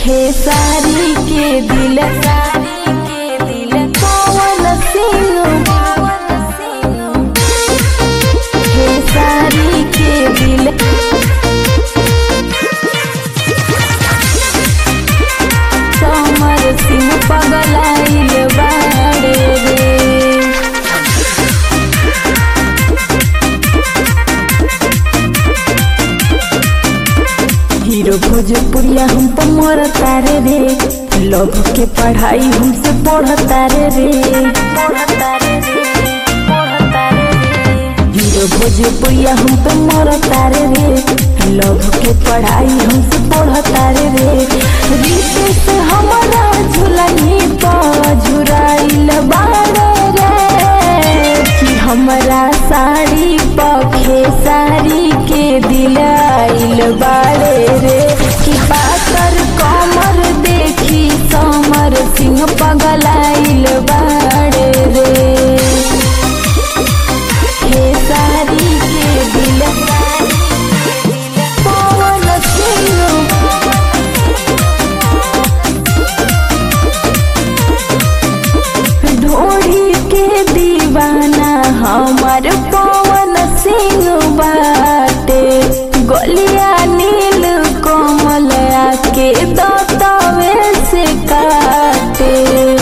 खेसारी के दिल सारी के दिल पवन सिंह खेसारी के दिल समर सिंह पगलाइल बाड़े रे हीरो भोजपुरिया हम तो मर तारे रे लव के पढ़ाई हमसे पढ़ तारे रे हीरो भोजपुरिया हम तो मर तारे रे लव के पढ़ाई हमसे पढ़ तारे रे रीते से हमारा झुलनी पर झुराइल बाड़े रे कि हमरा साड़ी पखे साड़ी के दिलाइल बाड़े रे कि पातर कमर देखी समर सिंह पगलाइल बाड़े रे खेसारी के दिल पवन सिंह ढोड़ी के दीवाना हमार पवन सिंह बाटे गलिया नील कमल आके दतवे से काटे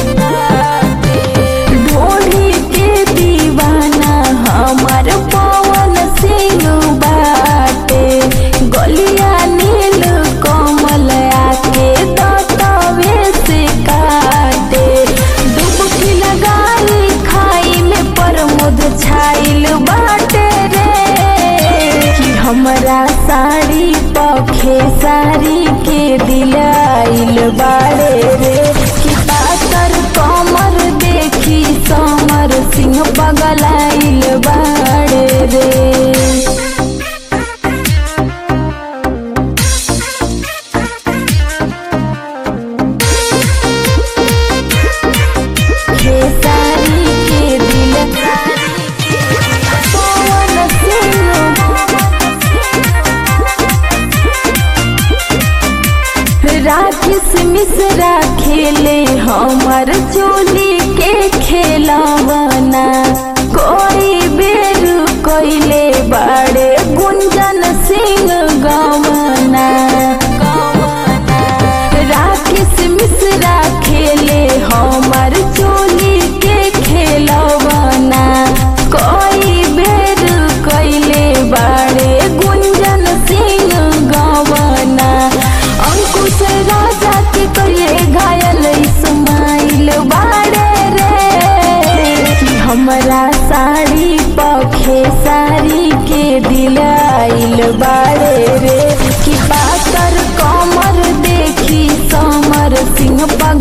ढोड़ी के दीवाना हमार पवन सिंह बाटे गलिया नील कमल आके दतवे से काटे डुबकी लगाई खाइल पर मुद छाइल बाटे रे कि हमरा साड़ी पखे साड़ी के दिलाइल बाड़े रे कि पातर कमर देखी समर सिंह पगलाइल बाड़े रे खेसारी के दिल पवन सिंह राखिस मिश्रा खेले हमर चोली के खेलवना कोई बेर कोइले बाड़े गुंजन सिंह गवना राकेश मिश्रा खेले हमर चोली के खेलवना कोई बेर कैले बाड़े गुंजन सिंह गवना अंकुश राजा के करिए घायल इस्माइल बाड़े रे कि हमरा साड़ी पखे साड़ी के दिलाइल बाड़े रे कि पातर कमर देखी समर सिंह पग